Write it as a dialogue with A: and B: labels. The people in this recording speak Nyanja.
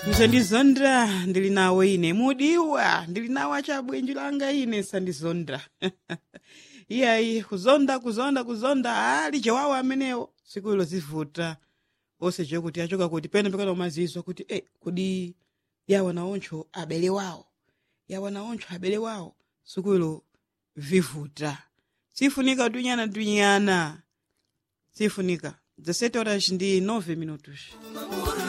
A: msandizondra ndili nawo ine mudiwa ndili nawo achabwenji langa ine sandizondra iyayi kuzonda kuzonda kuzonda ali chawawo amenewo siku ilo zivuta onse chokuti achoka kuti pene pekana umazizwa kuti e kudi yawa naoncho abele wawo yawa naoncho abele wawo siku ilo vivuta sifunika tunyana tunyana sifunika 17 horas ndi 9 minutos